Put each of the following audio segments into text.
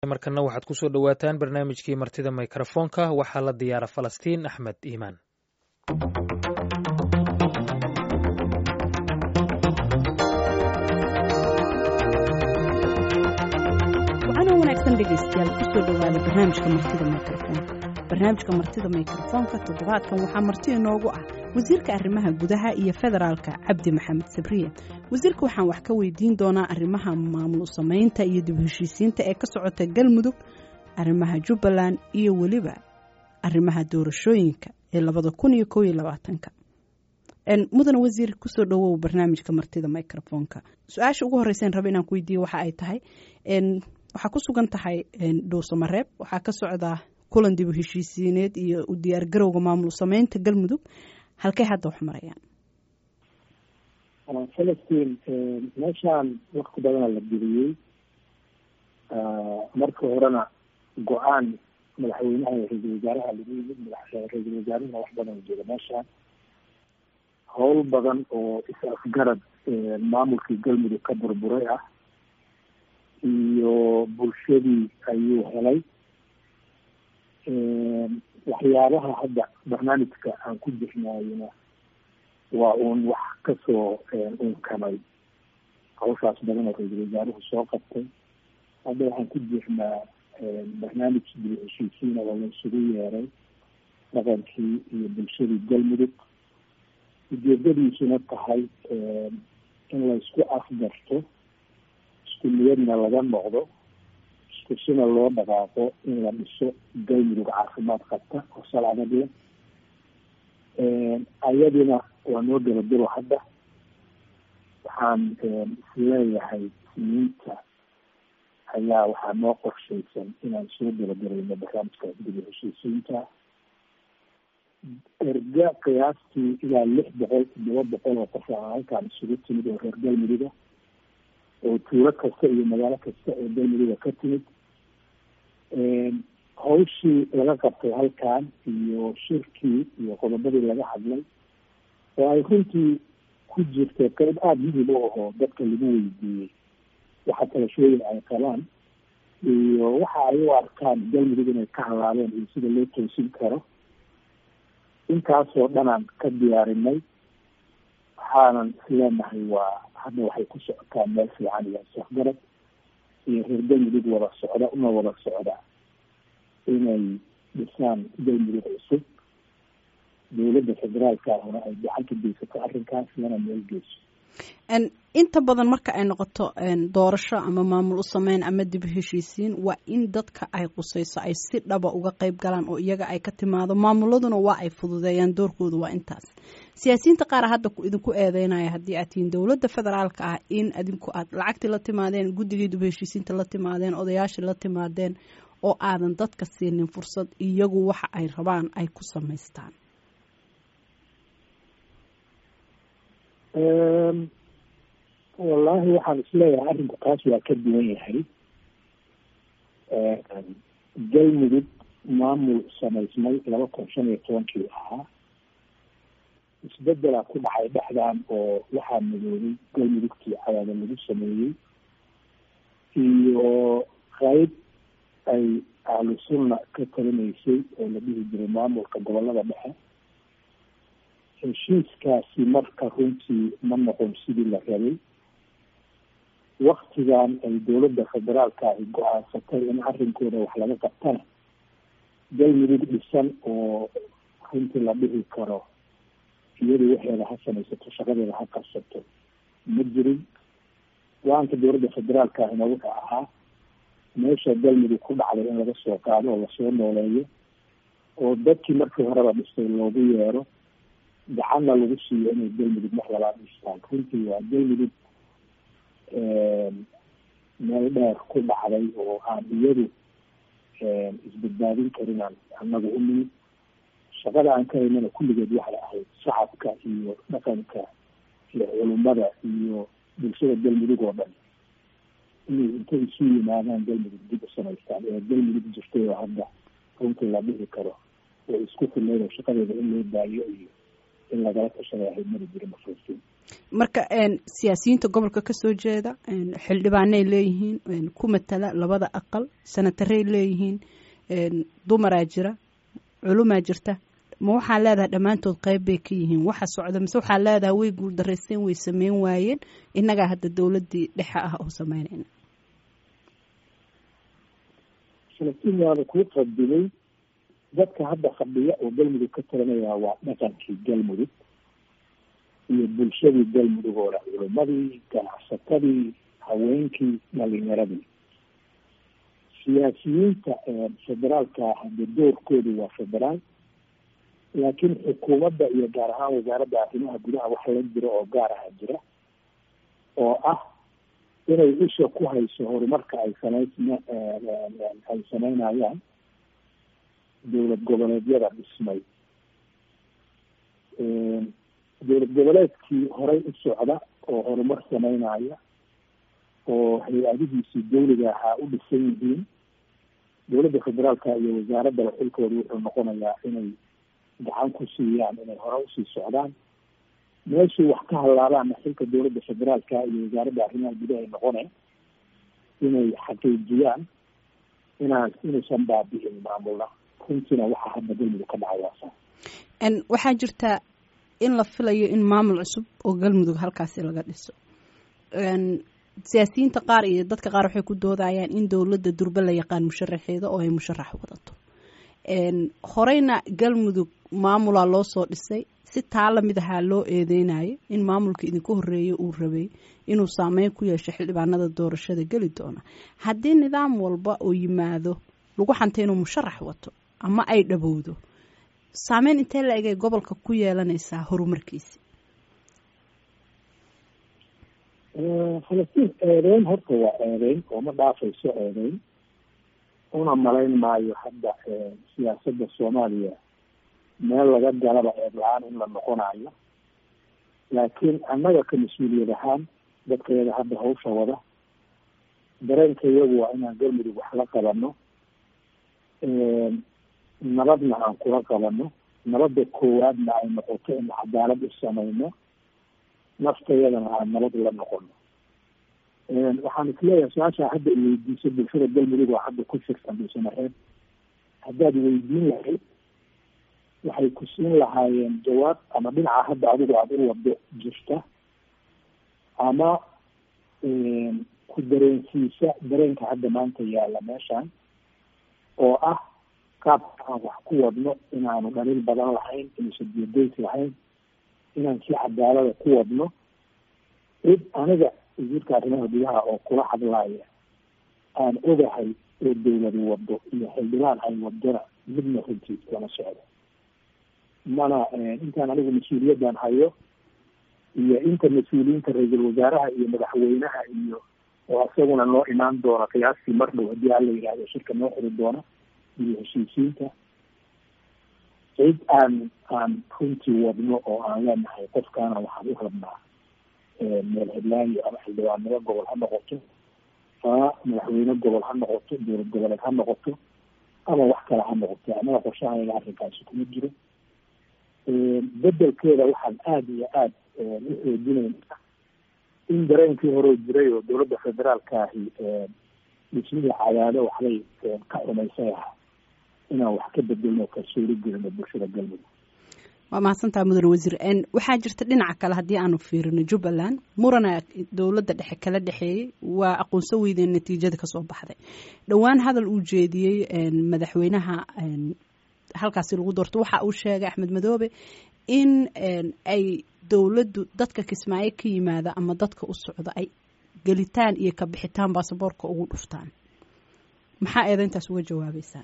markana waxaad kusoo dhowaataan barnaamijkii martida mikrofoonka waxaa la diyaara falastiin axmed iimaan waxaana wanaagsan dhegaystayaal kusoo dhowaada barnaamijka martida mikrofoonka barnaamijka martida mikrofoonka toddobaadkan waxaa marti inoogu ah wasiirka arrimaha gudaha iyo federaalka cabdi maxamed sabriye wasiirka waxaan wax ka weydiin doonaa arrimaha maamul samaynta iyo dib heshiisiinta ee ka socota galmudug arrimaha jubbaland iyo weliba arrimaha doorashooyinka ee labada kun iyo kow iyo labaatanka mudane wasiir kusoo dhowow barnaamijka martida microfoonka su-aasha ugu horreyseen raba inaan ku weydiiye waxa ay tahay waxaa ku sugan tahay dhuusamareeb waxaa ka socdaa kulan dib u heshiisiineed iyo u diyaargarowga maamul sameynta galmudug halkay hadda wax marayaan falastiin meeshaan wakti badana la geliyey marka horena go-aan madaxweynaha iyo ra-iisul wasaaraha lagu yimid ra-iisul wasaarahuna wax badan jooga meeshaan howl badan oo is-afgarad maamulkii galmudug ka burburay ah iyo bulshadii ayuu helay waxyaabaha hadda barnaamijka aan ku jirnaayona waa uun wax kasoo unkamay hawshaas badan oo ra-iisul wasaaruhu soo qabtay hadda waxaan ku jirnaa barnaamij dib heshiisiina oo la isugu yeeray dhaqankii iyo bulshadii galmudug ujeedadiisuna tahay in laysku afgarto isku niyadna laga noqdo iskusina loo dhaqaaqo in la dhiso galmudug caafimaad qabta oo sal adag leh ayadina waa noo gelabiro hadda waxaan isleeyahay siniinta ayaa waxaa noo qorshaysan inaan soo gelagarayno barnaamijkaas dib heshiisiinta erga qiyaastii ilaa lix boqol toddoba boqol oo qof a halkaan isugu timid oo reer galmuduga oo tuulo kasta iyo magaalo kasta oo galmuduga ka timid hawshii laga qabtay halkan iyo shirkii iyo qodobadii laga hadlay oo ay runtii ku jirtay qeyb aada muhim u ahoo dadka lagu weydiiyey waxa talashooyin ay qabaan iyo waxa ay u arkaan galmudug inay ka halaabeen iyo sida loo toosin karo intaasoo dhanaan ka diyaarinay waxaanan isleenahay waa hadda waxay ku socotaa meel fiican iyo safgarad iyo reer galmudug wada socda una wada socda inay dhisaan galmudug cusub dowladda federaalka ahuna ay gacan ka geysato arrinkaas lana meel geyso inta badan marka ay noqoto doorasho ama maamul u sameyn ama dib heshiisiin waa in dadka ay qusayso ay si dhaba uga qeyb galaan oo iyaga ay ka timaado maamuladuna waa ay fududeeyaan doorkooda waa intaas siyaasiyiinta qaar hadda idinku eedeynaya haddii aad tihiin dowladda federaalka ah in adinku aad lacagtii la timaadeen guddigii dib heshiisiinta la timaadeen odayaashii la timaadeen oo aadan dadka siinin fursad iyagu waxa ay rabaan ay ku samaystaan wallaahi waxaan isleeyahay arrinku taas waa ka duwan yahay galmudug maamul samaysmay laba kun shan iyo tobankii ahaa isbedelaa ku dhacay dhexdan oo waxaa midoobay galmudugtii cadaada lagu sameeyey iyo qeyb ay ahlu sunna ka talinaysay oo la dhihi jiray maamulka gobolada dhexe heshiiskaasi marka runtii ma noqon sidii la rabay waktigan ay dowladda federaalka ay go-aansatay in arrinkooda wax laga qabtana galmudug dhisan oo runtii la dhihi karo iyadu waxeeda ha samaysato shaqadeeda ha qabsato ma jirin go-aanka dowladda federaalka ahina wuxuu ahaa meesha galmudug ku dhacday in laga soo qaado oo lasoo nooleeyo oo dadkii markii horeba dhistay loogu yeero gacanna lagu siiyo inay galmudug mar labaad dhistaan runtii waa galmudug meel dheer ku dhacday oo aan iyadu isbadbaadin karinaan annaga u nimid shaqada aan ka haynana kulligeed waxay ahayd shacabka iyo dhaqanka iyo culimada iyo bulshada galmudug oo dhan inay intay isu yimaadaan galmudug dib u samaystaan ee galmudug jirtay oo hadda runtii la dhihi karo oo isku filnayd oo shaqadeeda in loo baayo iyo in lagala tashaday ahayd mari jira mafruusiin marka siyaasiyiinta gobolka kasoo jeeda xildhibaanay leeyihiin ku matala labada aqal sanataray leeyihiin dumaraa jira culumaa jirta ma waxaa leedahay dhammaantood qeyb bay ka yihiin waxa socda mise waxaa leedahay way guuldareysteen way sameyn waayeen innagaa hadda dowladdii dhexe ah oo sameynayna falastiin waaba kuu qadimay dadka hadda fadhiya oo galmudug ka talanaya waa dhaqankii galmudug iyo bulshadii galmudug oo dhan culimadii ganacsatadii haweenkii dhalinyaradii siyaasiyiinta federaalka hadde doorkoodu waa federaal laakiin xukuumadda iyo gaar ahaan wasaaradda arrimaha gudaha wax la jiro oo gaar aha jira oo ah inay isha ku hayso horumarka ay samaysma ay sameynayaan dowlad goboleedyada dhismay dowlad goboleedkii horey u socda oo horumar sameynaya oo hay-adihiisii dawliga ahaa u dhisan yihiin dowladda federaalka iyo wasaaraddaba xilkooda wuxuu noqonayaa inay gacan ku siiyaan inay hore usii socdaan meeshii wax ka hadlaabaana xilka dowladda federaalka iyo wasaaradda arrimaha gudaha ay noqoneen inay xaqiijiyaan inaan inuusan baabi'in maamulna runtiina waxaa hadda galmudug ka dhacay waasa waxaa jirta in la filayo in maamul cusub oo galmudug halkaasi laga dhiso siyaasiyiinta qaar iyo dadka qaar waxay ku doodayaan in dowladda durbe la yaqaan musharaxeeda oo ay musharax wadato horeyna galmudug maamulaa loo soo dhisay si taa lamid ahaa loo eedeynayo in maamulka idinka horeeya uu rabay inuu saameyn ku yeesho xildhibaanada doorashada geli doona haddii nidaam walba oo yimaado lagu xantay inuu musharax wato ama ay dhabowdo saameyn intee la egay gobolka ku yeelanaysaa horumarkiisi falastiin eedeyn horta waa eedeyn oo ma dhaafayso eedeyn una malayn maayo hadda siyaasadda soomaaliya meel laga galaba eed la-aan in la noqonayo laakiin annaga ka mas-uuliyad ahaan dadka yaga hadda hawsha wada dareenka iyagu waa inaan galmudug wax la qabano nabadna aan kula qabano nabadda koowaadna ay noqoto in cadaalad u samayno naftayadana aan nabad la noqono waxaan isleeyahay su-aasha hadda iweydiiso bulshada galmudug oo hadda ku firsan bulshanareed haddaad weydiin lahayd waxay ku siin lahaayeen jawaab ama dhinaca hadda adigu aada u wado jirta ama ku dareensiisa dareenka hadda maanta yaalla meeshan oo ah qaabka aan wax ku wadno inaanu dhaliil badan lahayn inuusan diyadeys lahayn inaan si cadaalada ku wadno cid aniga wasiirka arrimaha gudaha oo kula hadlaaya aan ogahay oo dawladu wado iyo xildhibaan ay wadona midna runtii lama socdo mana intaan anigu mas-uuliyaddan hayo iyo inta mas-uuliyiinta ra-iisul wasaaraha iyo madaxweynaha iyo oo isaguna noo imaan doona qiyaastii mar dhow haddii hala yidhahdo shirka noo xiri doona iyo heshiisiinta cid aan aan runtii wadno oo aan leenahay qofkaana waxaan u rabnaa meel heblaayo ama xildhibaannimo gobol ha noqoto ama madaxweyne gobol ha noqoto dowlad goboleed ha noqoto ama wax kale ha noqoto anaga qorshahayga arrinkaasi kuma jiro bedelkeeda waxaan aada iyo aada u xoojinayna in dareenkii horeo jiray oo dowladda federaalka ahi dhismihii cadaado waxbay ka xumaysay ahaa inaan wax ka bedelno kalsooni gelino bulshada galmudug waa mahadsantaha mudane wasiir waxaa jirta dhinaca kale haddii aanu fiirino jubbaland murana dowladda dhexe kala dhexeeyey waa aqoonso weydeen natiijada kasoo baxday dhowaan hadal uu jeediyey madaxweynaha halkaasi lagu doorto waxa uu sheegay axmed madoobe in ay dowladdu dadka kismaayo ka yimaada ama dadka u socda ay gelitaan iyo ka bixitaan baasaboorka ugu dhuftaan maxaa eedeyntaas uga jawaabeysaan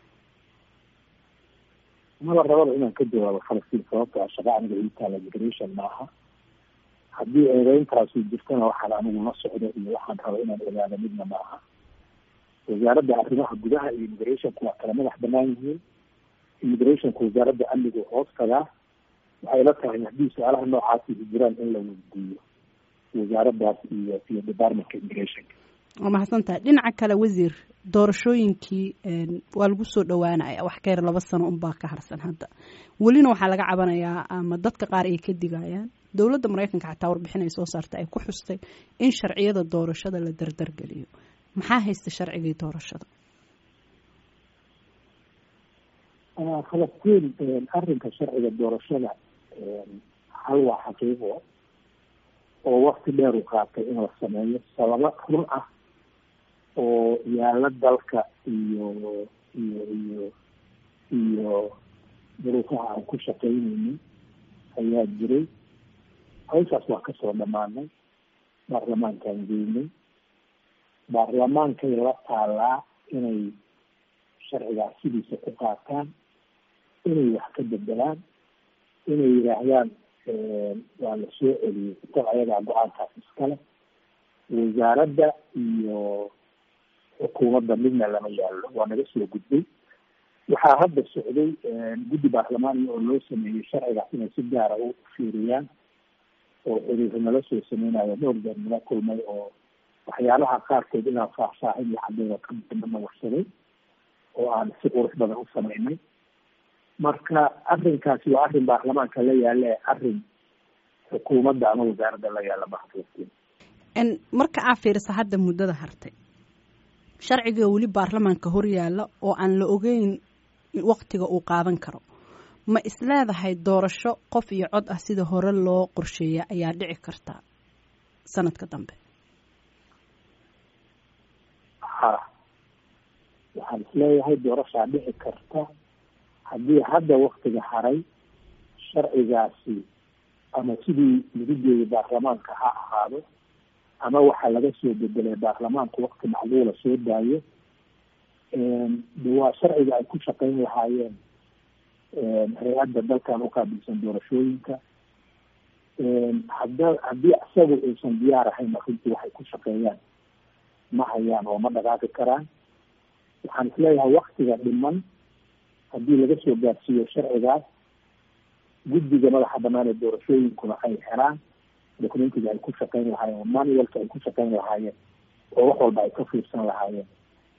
maba rabada inaan ka jawaabo falastiin sababto a shaqa aniga itaala immigration maaha haddii eedeyntaasi jirtana waxaan anigu la socdo iyo waxaan raba inaan ogaado midna maaha wasaaradda arrimaha gudaha iyo immigrationku waa kala madax banaan yihiin immigrationku wasaaradda amnigu hoos tagaa waxay la tahay haddii su-aalaha noocaasi jiraan in la weydiiyo wasaaraddaas iyo iyo departmentka immigrationka waa mahadsan tahay dhinaca kale wasiir doorashooyinkii waa lagu soo dhowaanaya wax ka yar laba sano unbaa ka harsan hadda welina waxaa laga cabanayaa ama dadka qaar ay ka digayaan dowladda maraykanka xataa warbixin ay soo saartay ay ku xustay in sharciyada doorashada la dardargeliyo maxaa haysta sharcigii doorashada falastiin arrinka sharciga doorashada hal waa xaqiiqo oo wakti dheer u qaatay in la sameeyo sababo run ah oo yaalo dalka iyo iyo iyo iyo duruufaha aan ku shaqaynaynin ayaa jiray hawshaas waa kasoo dhamaanay baarlamaankaan geynay baarlamaankay la taalaa inay sharcigaas sidiisa ku qaataan inay wax ka bedelaan inay yidhaahdaan waa la soo celiyey dad ayagaa go-aankaas iskale wasaaradda iyo xukuumadda midna lama yaallo waa naga soo gudbay waxaa hadda socday guddi baarlamaaniya oo loo sameeyey sharcigaas inay si gaara u fiiriyaan oo xiriirka nala soo sameynayo dhowr jeer nala kulmay oo waxyaalaha qaarkood inaan faahfaahin iyo cadeyda kadana warsaday oo aan si qurux badan u sameynay marka arrinkaasi waa arrin baarlamaanka la yaale arrin xukuumadda ama wasaaradda la yaala baxfastiin marka aa fiirisa hadda muddada hartay sharciga weli baarlamaanka hor yaalla oo aan la ogeyn waktiga uu qaadan karo ma isleedahay doorasho qof iyo cod ah sida hore loo qorsheeya ayaa dhici karta sanadka dambe ha waxaan isleeyahay doorashaa dhici karta haddii hadda waktiga haray sharcigaasi ama sidii lagu jeeday baarlamaanka ha ahaado ama waxaa laga soo bedelay baarlamaanku wakti macluula soo daayo de waa sharciga ay ku shaqeyn lahaayeen hay-adda dalkan uqaabilsan doorashooyinka hada haddii isagu aysan diyaar ahaynna runtii waxay ku shaqeeyaan ma hayaan oo ma dhaqaaqi karaan waxaan isleeyahay waktiga dhiman haddii laga soo gaarsiiyo sharcigaas guddiga madaxa banaan ee doorashooyinkuna ay helaan documentiga ay ku shaqeyn lahaayeen oo manualka ay ku shaqeyn lahaayeen oo wax walba ay ka fiirsan lahaayeen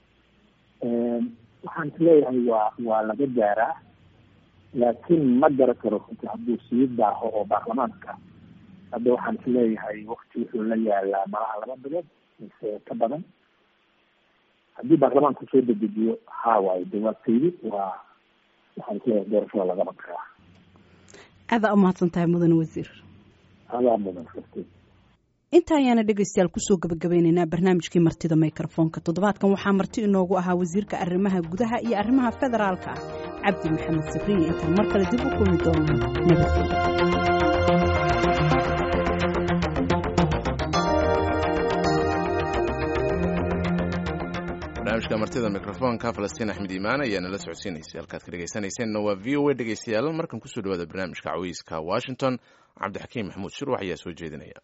waxaan isleeyahay waa waa laga gaaraa laakiin ma gara karo runtii hadduu sii daaho oo baarlamaanka hadda waxaan isleeyahay wakti wuxuu la yaalaa malaha laba bilood mise ka badan haddii baarlamaanku soo dedejiyo haa waayo de waa taydi waa waxaan isleeyahay doorashada lagama karaa aadaa umahadsan tahay mudane wasiir adaa mudan karti inta ayaana dhegaystayaal kusoo gabagabeyneynaa barnaamijkii martida microfoonka toddobaadkan waxaa marti inoogu ahaa wasiirka arrimaha gudaha iyo arrimaha federaalka ah cabdi maxamed sabriye intaan mar kale dib u kulmi doonaa nabadgelyo barnaamijka martida mikrofoonka falastiin axmed iimaan ayaa nala socodsiinaysay halkaad ka dhegaysanayseena waa v o a dhegaystayaal markan kusoo dhawaada barnaamijka cawiiska washington cabdixakiim maxamuud shirwax ayaa soo jeedinaya